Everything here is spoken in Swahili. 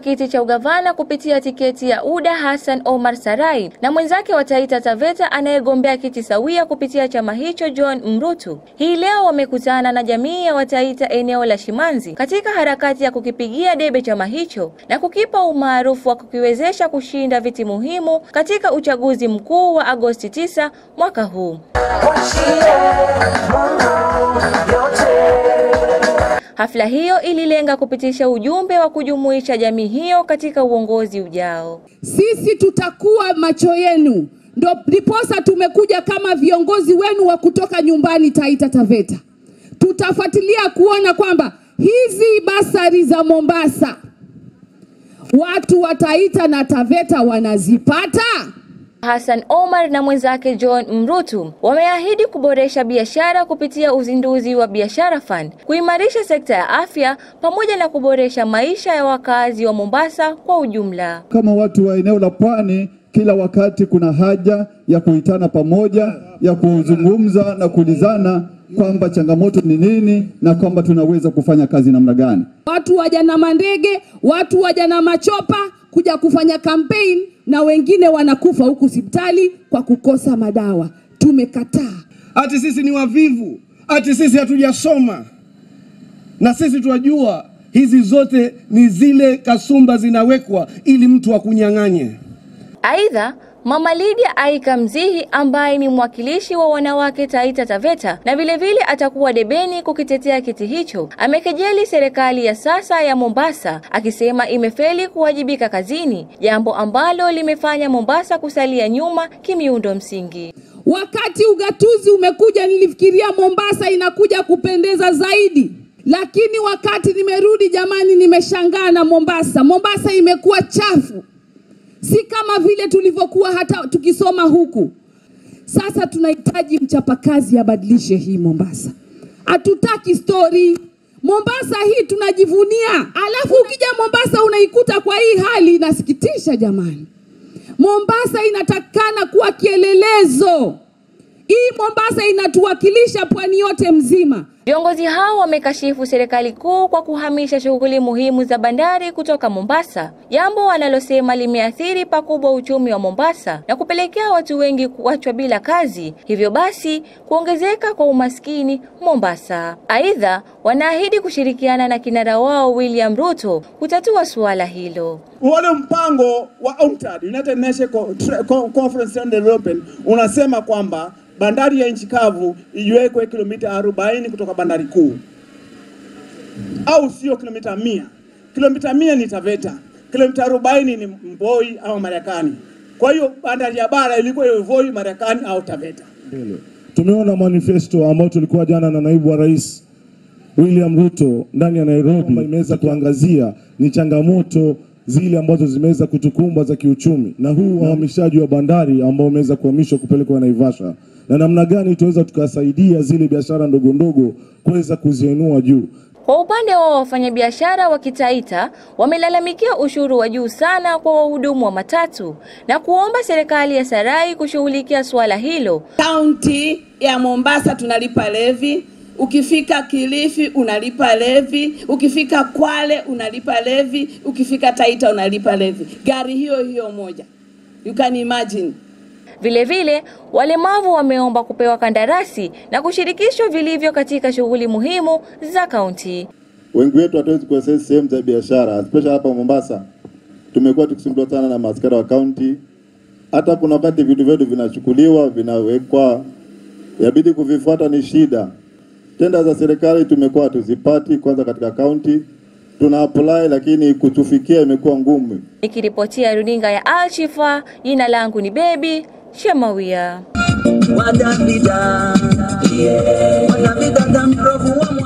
kiti cha ugavana kupitia tiketi ya UDA Hassan Omar Sarai na mwenzake wa Taita Taveta anayegombea kiti sawia kupitia chama hicho John Mrutu. Hii leo wamekutana na jamii ya Wataita eneo la Shimanzi katika harakati ya kukipigia debe chama hicho na kukipa umaarufu wa kukiwezesha kushinda viti muhimu katika uchaguzi mkuu wa Agosti 9 mwaka huu. Hafla hiyo ililenga kupitisha ujumbe wa kujumuisha jamii hiyo katika uongozi ujao. Sisi tutakuwa macho yenu, ndo ndiposa tumekuja kama viongozi wenu wa kutoka nyumbani Taita Taveta. Tutafuatilia kuona kwamba hizi basari za Mombasa watu wa Taita na Taveta wanazipata. Hassan Omar na mwenzake John Mrutu wameahidi kuboresha biashara kupitia uzinduzi wa Biashara Fund, kuimarisha sekta ya afya pamoja na kuboresha maisha ya wakazi wa Mombasa kwa ujumla. Kama watu wa eneo la pwani, kila wakati kuna haja ya kuitana pamoja, ya kuzungumza na kuulizana kwamba changamoto ni nini na kwamba tunaweza kufanya kazi namna gani. Watu waja na mandege, watu waja na machopa kuja kufanya campaign na wengine wanakufa huku hospitali kwa kukosa madawa. Tumekataa. Ati sisi ni wavivu, ati sisi hatujasoma, na sisi tunajua hizi zote ni zile kasumba zinawekwa ili mtu akunyang'anye. Aidha, Mama Lydia Aika Mzihi ambaye ni mwakilishi wa wanawake Taita Taveta na vilevile vile atakuwa debeni kukitetea kiti hicho, amekejeli serikali ya sasa ya Mombasa akisema imefeli kuwajibika kazini, jambo ambalo limefanya Mombasa kusalia nyuma kimiundo msingi. Wakati ugatuzi umekuja, nilifikiria Mombasa inakuja kupendeza zaidi, lakini wakati nimerudi, jamani, nimeshangaa na Mombasa. Mombasa imekuwa chafu si kama vile tulivyokuwa hata tukisoma huku. Sasa tunahitaji mchapakazi abadilishe hii Mombasa. Hatutaki stori. Mombasa hii tunajivunia, alafu ukija Mombasa unaikuta kwa hii hali, inasikitisha jamani. Mombasa inatakikana kuwa kielelezo. Hii Mombasa inatuwakilisha pwani yote mzima. Viongozi hao wamekashifu serikali kuu kwa kuhamisha shughuli muhimu za bandari kutoka Mombasa, jambo wanalosema limeathiri pakubwa uchumi wa Mombasa na kupelekea watu wengi kuachwa bila kazi, hivyo basi kuongezeka kwa umaskini Mombasa. Aidha, wanaahidi kushirikiana na kinara wao William Ruto kutatua suala hilo. Ule mpango wa UNCTAD, United Nations Conference on Development, unasema kwamba bandari ya nchi kavu iwekwe kilomita 40 kutoka bandari kuu, au sio kilomita mia. Kilomita mia ni Taveta, kilomita 40 ni Mboi au Marekani. Kwa hiyo bandari ya bara ilikuwa iwe Voi, Marekani au Taveta. Tumeona manifesto ambayo tulikuwa jana na naibu wa rais William Ruto ndani ya Nairobi, imeweza kuangazia ni changamoto zile ambazo zimeweza kutukumba za kiuchumi na huu uhamishaji wa bandari ambao umeweza kuhamishwa kupelekwa Naivasha na namna gani tunaweza tukasaidia zile biashara ndogo ndogo kuweza kuziinua juu. Kwa upande wa wafanyabiashara wa Kitaita wamelalamikia ushuru wa juu sana kwa wahudumu wa matatu na kuomba serikali ya Sarai kushughulikia suala hilo. Kaunti ya Mombasa tunalipa levi, ukifika Kilifi unalipa levi, ukifika Kwale unalipa levi, ukifika Taita unalipa levi, gari hiyo hiyo moja. You can imagine. Vilevile, walemavu wameomba kupewa kandarasi na kushirikishwa vilivyo katika shughuli muhimu za kaunti. Wengi wetu hatuwezi kuaccess sehemu za biashara, especially hapa Mombasa. Tumekuwa tukisumbuliwa sana na maaskari wa kaunti. Hata kuna wakati vitu vyetu vinachukuliwa vinawekwa, yabidi kuvifuata ni shida. Tenda za serikali tumekuwa tuzipati, kwanza katika kaunti tuna apply, lakini kutufikia imekuwa ngumu. Nikiripotia runinga ya Al Shifa, jina langu ni Baby Shemawia. Wadabida, yeah. Wadabida tamprofu wa